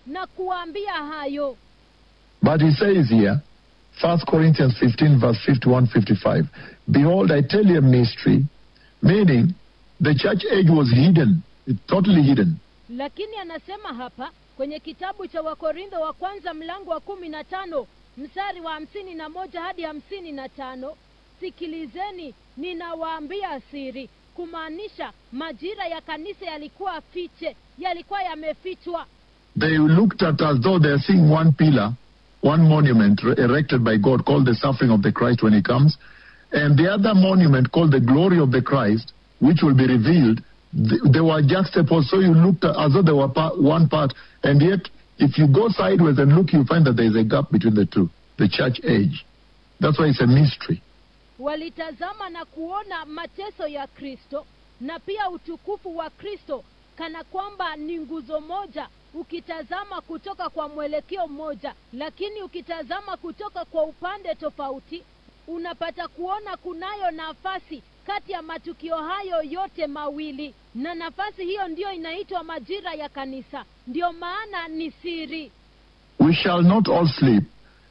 na kuwaambia hayo But he says here, 1 Corinthians 15, verse 51 55, Behold, I tell you a mystery, meaning the church age was hidden, it's totally hidden. lakini anasema hapa kwenye kitabu cha wakorintho wa kwanza mlango wa kumi na tano mstari wa hamsini na moja hadi hamsini na tano sikilizeni ninawaambia siri kumaanisha majira ya kanisa yalikuwa fiche yalikuwa yamefichwa They looked at as though they are seeing one pillar, one monument re- erected by God called the suffering of the Christ when he comes, and the other monument called the glory of the Christ, which will be revealed. Th- They were juxtaposed, so you looked at as though they were pa- one part, and yet if you go sideways and look, you find that there is a gap between the two, the church age. That's why it's a mystery. walitazama na kuona mateso ya kristo na pia utukufu wa kristo kana kwamba ni nguzo moja ukitazama kutoka kwa mwelekeo mmoja lakini ukitazama kutoka kwa upande tofauti unapata kuona kunayo nafasi kati ya matukio hayo yote mawili na nafasi hiyo ndiyo inaitwa majira ya kanisa ndiyo maana ni siri We shall not all sleep,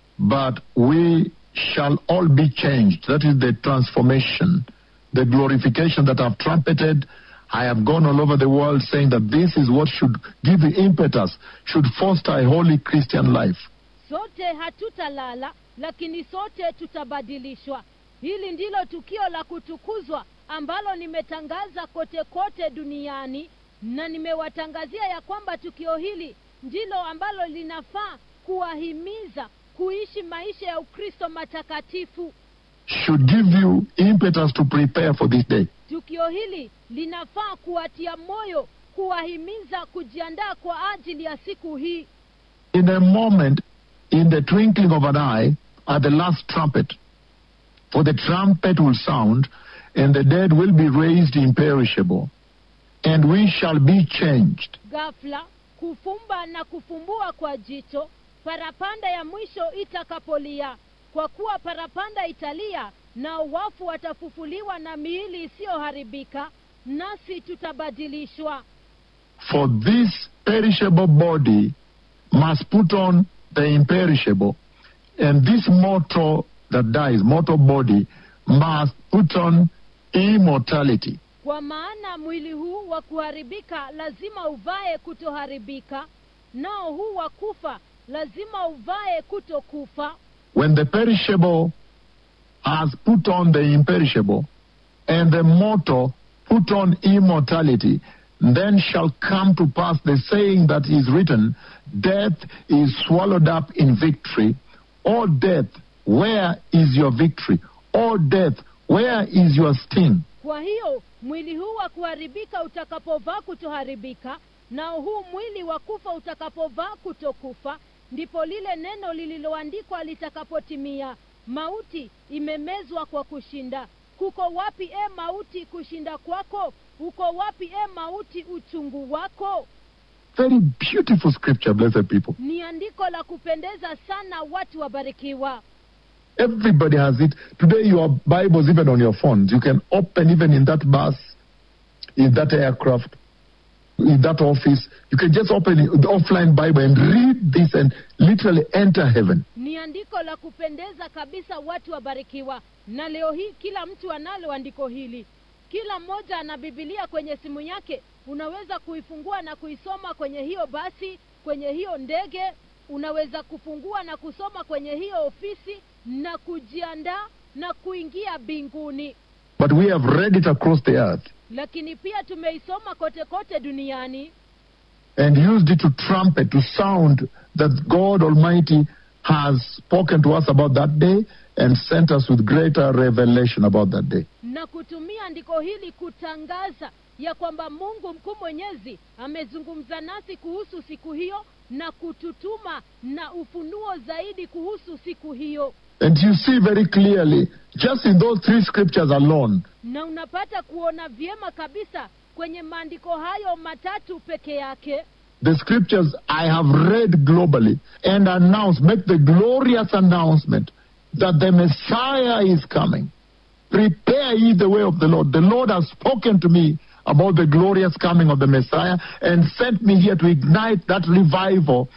but we shall all be changed. That is the transformation, the glorification that I've trumpeted. I have gone all over the world saying that this is what should give the impetus, should foster a holy Christian life. sote hatutalala lakini sote tutabadilishwa hili ndilo tukio la kutukuzwa ambalo nimetangaza kote kote duniani na nimewatangazia ya kwamba tukio hili ndilo ambalo linafaa kuwahimiza kuishi maisha ya ukristo matakatifu Should give you impetus to prepare for this day. tukio hili linafaa kuwatia moyo kuwahimiza kujiandaa kwa ajili ya siku hii In a moment, in the twinkling of an eye, at the last trumpet, for the trumpet will sound, and the dead will be raised imperishable, and we shall be changed. ghafla kufumba na kufumbua kwa jicho parapanda ya mwisho itakapolia kwa kuwa parapanda italia na wafu watafufuliwa na miili isiyoharibika nasi tutabadilishwa For this perishable body must put on the imperishable, and this mortal that dies, mortal body, must put on immortality. kwa maana mwili huu wa kuharibika lazima uvae kutoharibika nao huu wa kufa lazima uvae kutokufa When the perishable has put on the imperishable, and the mortal put on immortality, then shall come to pass the saying that is written, Death is swallowed up in victory. O death, where is your victory? O death, where is your sting? kwa hiyo mwili huu wa kuharibika utakapovaa kutoharibika nao huu mwili wa kufa utakapovaa kutokufa ndipo lile neno lililoandikwa litakapotimia mauti imemezwa kwa kushinda kuko wapi e mauti kushinda kwako uko wapi e mauti uchungu wako Very beautiful scripture, blessed people. ni andiko la kupendeza sana watu wabarikiwa Everybody has it. Today, your Bibles, even on your phones, you can open even in that bus, in that aircraft, in that office. You can just open the offline Bible and read this and literally enter heaven. ni andiko la kupendeza kabisa watu wabarikiwa na leo hii kila mtu analo andiko hili kila mmoja ana bibilia kwenye simu yake unaweza kuifungua na kuisoma kwenye hiyo basi kwenye hiyo ndege unaweza kufungua na kusoma kwenye hiyo ofisi na kujiandaa na kuingia mbinguni But we have read it across the earth lakini pia tumeisoma kote kote duniani and used it to trumpet, to sound that God Almighty has spoken to us about that day and sent us with greater revelation about that day. na kutumia andiko hili kutangaza ya kwamba mungu mkuu mwenyezi amezungumza nasi kuhusu siku hiyo na kututuma na ufunuo zaidi kuhusu siku hiyo And you see very clearly, just in those three scriptures alone, na unapata kuona vyema kabisa kwenye maandiko hayo matatu peke yake the scriptures I have read globally and announced, make the glorious announcement that the Messiah is coming. Prepare ye the way of the Lord. The Lord has spoken to me about the glorious coming of the Messiah and sent me here to ignite that revival